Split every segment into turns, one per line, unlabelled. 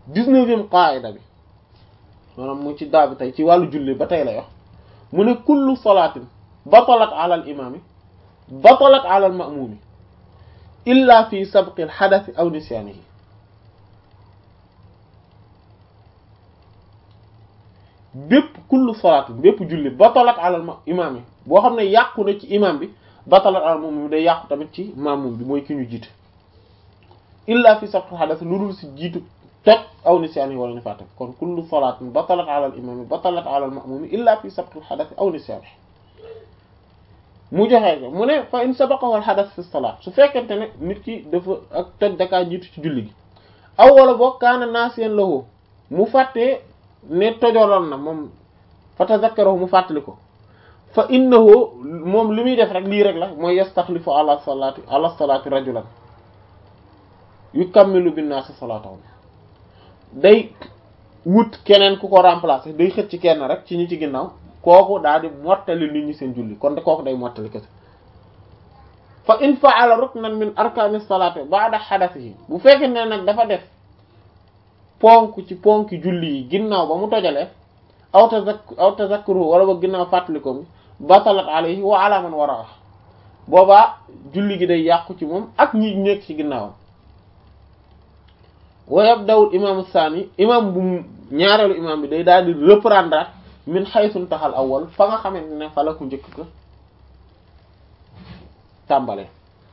dix-neuvième qaida bi maanaam mu ci daa bi tey ci wàllu julli ba tey lay wax mu ne kullu salaatin batalat ala al imami batalat ala al ma'mumi illa fi sabqi al hadath aw nisyanihi bépp kullu salaatin bépp julli batalat ala al imami boo xam ne yàqu na ci imam bi batalat ala al ma'mumi day yàqu tamit ci ma'mum bi mooy ki ñu jiite illa fi sabqi al hadath lu dul si jiitu toj aw nisyaani wala ni fàtte kon kullu salaatin batalat ala al imami batalat ala al ma'mumi illa fi sabqi al hadath aw nisyaani mu joxee ko mu ne fa in sabaqahu al hadath fi salaat su fekkente ne nit ki dafa ak toj dakaa jiitu ci julli gi aw wala boog kaana naasiyan lahu mu fàttee ne tojoloon na moom fa tazakkarahu mu fàttali ko fa innahu moom li muy def rek lii rek la mooy yastaxlifu ala salaati ala salaati rajulan yukammilu binnaasi salaatahum day wut keneen ku ko remplacer day xëcc kenn rek ci ñi ci ginnaaw kooku daal di mottali nit ñi seen julli kon de kooku day mottali kese fa in fa'ala ruknan min arkani salati ba'da hadathihi bu fekkee ne nag dafa def ponk ci ponk julli yi ginnaaw ba mu tojalee aw tazak aw tazakkuru wala ba ginnaaw fàttaliko mi batalat alayhi wa ala man wara boobaa julli gi day yàqu ci moom ak ñi nekk ci ginnaawam wa yabda'u imam sani imam bu ñaareelu imam bi day daal di reprendre min haythu taxal awwal fa nga xamante ne fa la ku njëkk ko tàmbale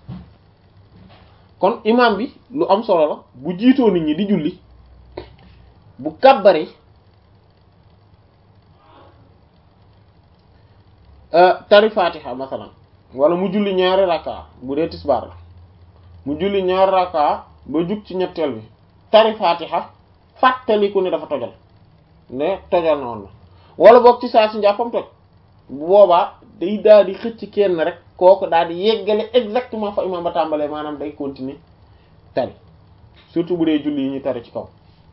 kon imam bi lu am solo la bu jiitoo nit ñi di julli bu kàbbari tari fatiha masalan wala mu julli ñaari raka bu dee tisbaar la mu julli ñaari raka ba jug ci ñetteel bi tari fatiha fàttaliku ne dafa tojal ne tojal na woon na wala boog ci saa si njàppam toj bu boobaa day daal di xëcc kenn rek kooku daal di yeggale exactement fa imam ba tàmbalee maanaam day continuer tari surtout bu dee julli yi ñu tari ci kaw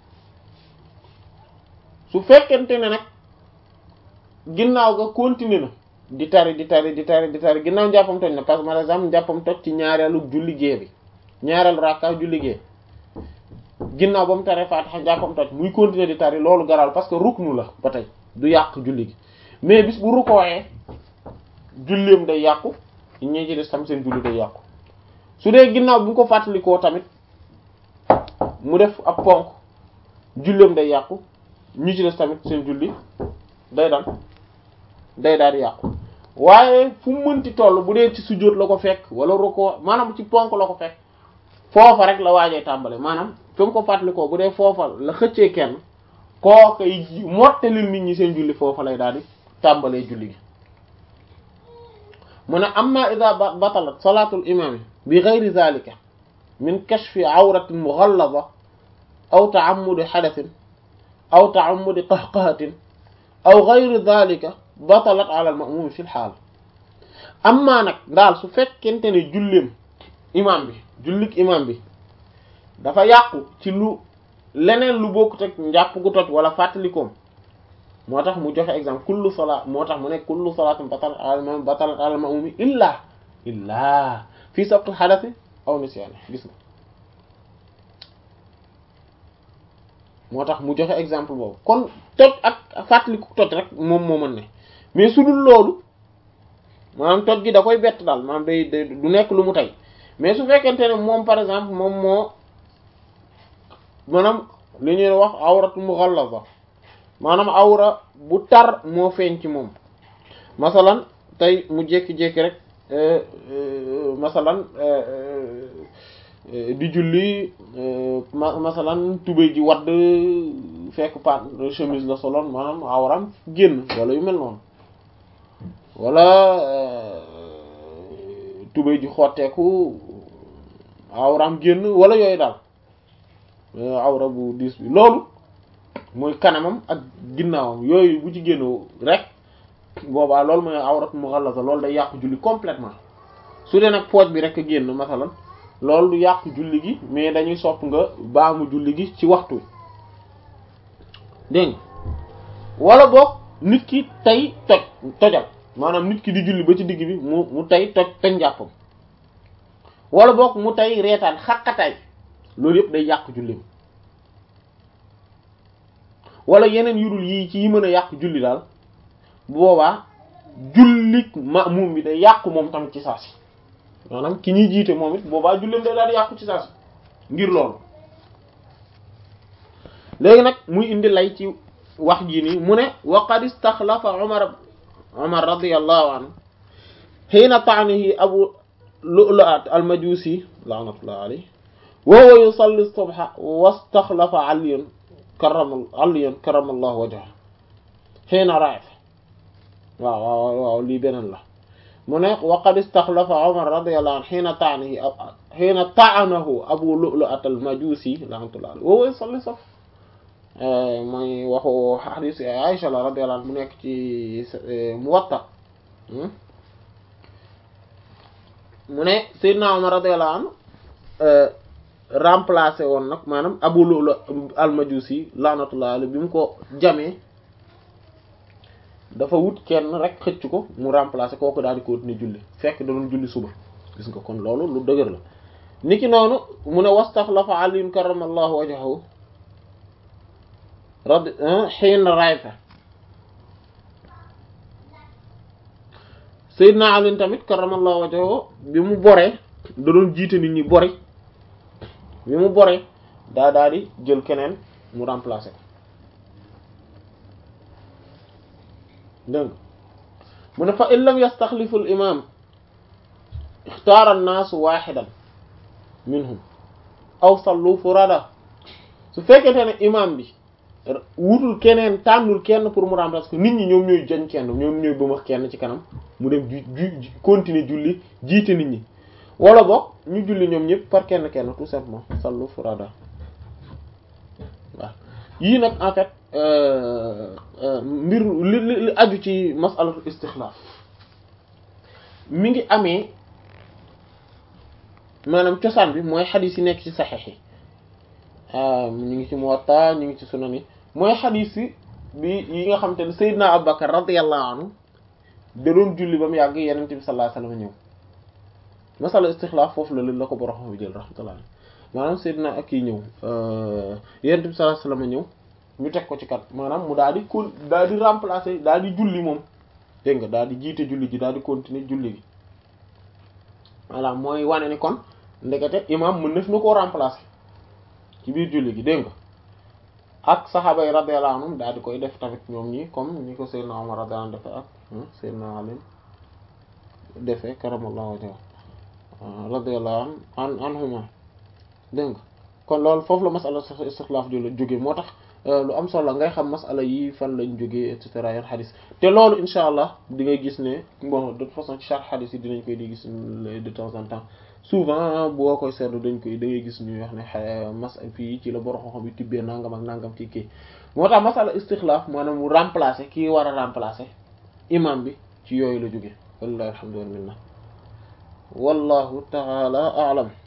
su fekkente ne nag ginnaaw ga continuer na di tari di tari di tari di tari ginnaaw njàppam toj na parce que par exemple njàppam toj ci ñaareelu julli gée bi ñaareelu rakka julli gée ginnaaw ba mu taree Fatiha njàppam toj muy continuer di tari loolu garal parce que ruknu la ba tey du yàq julli gi mais bis bu rukkooyee julleem day yàqu ñi ci des tam seen julli day yàqu su dee ginnaaw bu ñu ko fàttalikoo tamit mu def ab ponk julleem day yàqu ñi ci des tamit seen julli day dal day daal di yàqu waaye fu mu mënti toll bu dee ci sujjóot la ko fekk wala rukkoo maanaam ci ponk la ko fekk foofa rek la waajee tàmbale maanaam fi mu ko fàttalikoo bu dee foofa la xëccee kenn kooka yi mottalil nit ñi seen julli foofa lay daal di tàmbalee julli gi mu ne amma ida batalat salaatul imami bi ghayri zalika min kashfi awratin mughallada aw ta'ammudi hadathin aw ta'ammudi qahqahatin aw ghayri zalika batalat ala al-ma'mum fi al-haal amma nag daal su fekkente ne julleem imam bi jullik imam bi dafa yàqu ci lu leneen lu bokkut ak njàpp gu toj wala fàttalikoom moo tax mu joxe exemple kullu salaat moo tax mu ne kullu salaatin batalat ala al batalat ala al ma'mumi illa illa fii sabqil hadathi aw nisyan gis nga moo tax mu joxe exemple boobu kon toj ak fàttaliku toj rek moom moo mën ne mais su dul loolu maanaam toj gi da koy bett daal maanaam day day du nekk lu mu tey mais su fekkente ne moom par exemple moom moo maanaam li ñuy wax awratu mughallaza maanaam awra bu tar moo feeñ ci moom masalan tey mu jékki-jékki rek masalan di julli masalan tubéy ji wadd fekk pat chemise la soloon maanaam awram génn wala yu mel noonu wala tubéy ji xotteeku awram génn wala yooyu daal awra bu diis bi loolu mooy kanamam ak ginnaawam yooyu bu ci génn rek boobaa loolu mooy awrat mughallaza loolu day yàqu julli complètement su dee nag pooj bi rek a génn masalan loolu du yàqu julli gi mais dañuy sopp nga baamu julli gi ci waxtu dégg nga wala boog nit ki tey toj tojal maanaam nit ki di julli ba ci digg bi mu mu tey toj toj njàppam wala boog mu tey reetaan xaqataay loolu yëpp day yàq jullim wala yeneen yudul yii ci yi mën a yàq julli daal bu boobaa jullik ma'mum bi day yàqu moom tamit ci saa si maanaam ki ñuy jiite moom it boobaa julleem day daal di yàqu ci saa si ngir loolu léegi nag muy indi lay ci wax jii nii mu ne wa qad istaxlafa Umar Umar radiyallahu anhu hiina ta'nihi Abu Lu'lu'at al-Majusi la'natullahi alayhi wa huwa yusalli as-subha wastaxlafa Aliyan karrama Aliyan karramallahu wajhahu hiina ra'a waaw waaw waaw lii beneen la mu ne wa qad istaxlafa Umar radiyallahu anhu hiina ta'nihi hiina ta'anahu Abu Lu'lu'at al-Majusi la'natullahi alayhi wa huwa yusalli as-subha mooy waxu hadith Aisha la radiyallahu anha mu nekk ci Muwatta mu ne Seydina Umar radiyallahu anhu remplacé woon nag maanaam Abu Lu'lu al-Majusi la'natullahi alayhi bi mu ko jamee dafa wut kenn rek xëcc ko mu remplacé kooku daal di continuer julli fekk da doon julli suba gis nga kon loolu lu dëgër la niki noonu mu ne wastaxlafa Ali karramallahu wajhahu radi xiin rayfa Seydina Ali tamit karramallahu wajhahu bi mu boree da doon jiite nit ñi bori bi mu boree daa daal di jël keneen mu remplacer ko dégg mu ne fa in lam yastaxlifu al imam ixtaara annaasu waxidan minhum aw sallu furada su fekkente ne imam bi wutul keneen tànnul kenn pour mu remplacer ko nit ñi ñoom ñooy jañ kenn ñoom ñooy bëmax kenn ci kanam mu dem ju ju continuer julli jiite nit ñi wala boog ñu julli ñoom ñëpp par kenn kenn tout simplement sallu furada waaw yii nag en fait mbir li li aju ci masalatul istixlaaf mi ngi amee maanaam cosaan bi mooy xadiis yi nekk ci saxiix yi ñu ngi ci Muwatta ñu ngi ci sunan yi mooy xadiis yi bi yi nga xam te ne Seydina Abubakar radiyallahu anhu da doon julli ba mu yàgg Yonent bi sallallahu alayhi wasallam ñëw masala istixlaaf foofu la leen la ko borom bi jël rahmatullah maanaam Seydina ak kii ñëw Yonent bi sallallahu alayhi wasallam ñëw ñu teg ko ci kat maanaam mu daal di con daal di remplacer daal di julli moom dégg nga daal di jiite julli ji daal di continuer julli gi voilà mooy wane ni kon ndekete imam mën nef na koo remplacer ci biir julli gi dégg nga ak saxaaba yi radiyallahu anhum daal di koy def tamit ñoom ñi comme ñi ko Seydina Umar radiyallahu anhu defee ak Seydina Ali defee karamallahu wajhahu radiyallahu an anhuma dégg nga kon loolu foofu la masala istixlaaf jula jóge moo tax lu am solo ngay xam masala yi fan lañ jógee et cetera yan xadis te loolu insha allah di ngay gis ne bon de toute façon ci chaque xadis yi dinañ koy di gis de temps en temps souvent boo koy seetlu dañ koy da ngay gis ñuy wax ne mas fii ci la borom xam-xam yi tibbee nangam ak nangam ci kii moo tax masala istixlaaf maanaam mu remplacer kii war a remplacer imam bi ci yooyu la jóge wallahi alhamdulillah wallahu taala a'lam